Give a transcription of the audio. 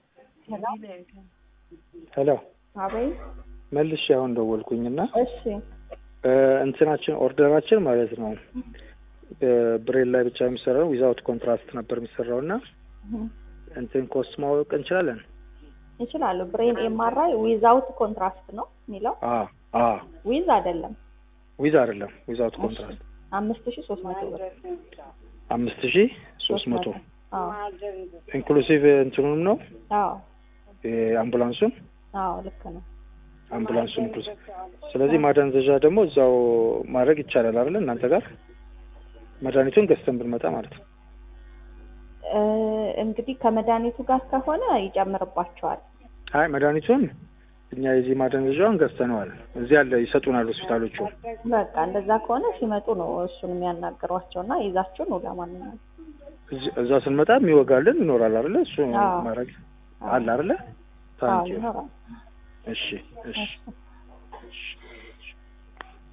ሄሎ አቤት። መልሼ አሁን ደወልኩኝና እሺ እንትናችን ኦርደራችን ማለት ነው ብሬል ላይ ብቻ የሚሰራው ዊዛውት ኮንትራስት ነበር የሚሰራው እና እንትን ኮስት ማወቅ እንችላለን? ይችላሉ። ብሬን ኤምአርአይ ዊዛውት ኮንትራስት ነው የሚለው አ አ ዊዝ አይደለም። ዊዝ አይደለም ዊዛውት ኮንትራስት አምስት ሺ ሶስት መቶ ብር አምስት ሺ ሶስት መቶ አዎ ኢንክሉሲቭ እንትኑንም ነው አዎ አምቡላንሱን አዎ ልክ ነው። አምቡላንሱን ኢንክሉሲቭ። ስለዚህ ማደንዘዣ ደግሞ እዛው ማድረግ ይቻላል አይደለ? እናንተ ጋር መድኃኒቱን ገዝተን ብንመጣ ማለት ነው። እ እንግዲህ ከመድኃኒቱ ጋር ከሆነ ይጨምርባቸዋል። አይ መድኃኒቱን እኛ የዚህ ማደንዘዣውን ገዝተነዋል። እዚህ ያለ ይሰጡናል ሆስፒታሎቹ። በቃ እንደዛ ከሆነ ሲመጡ ነው እሱን የሚያናግሯቸው እና ይዛችሁ ነው ለማንኛውም እዚህ- እዛ ስንመጣ የሚወጋልን ይኖራል አይደለ? እሱ አዎ። ማድረግ አለ አይደለ? አዎ ታንኪዩ። ይኖራል። እሺ እሺ እሺ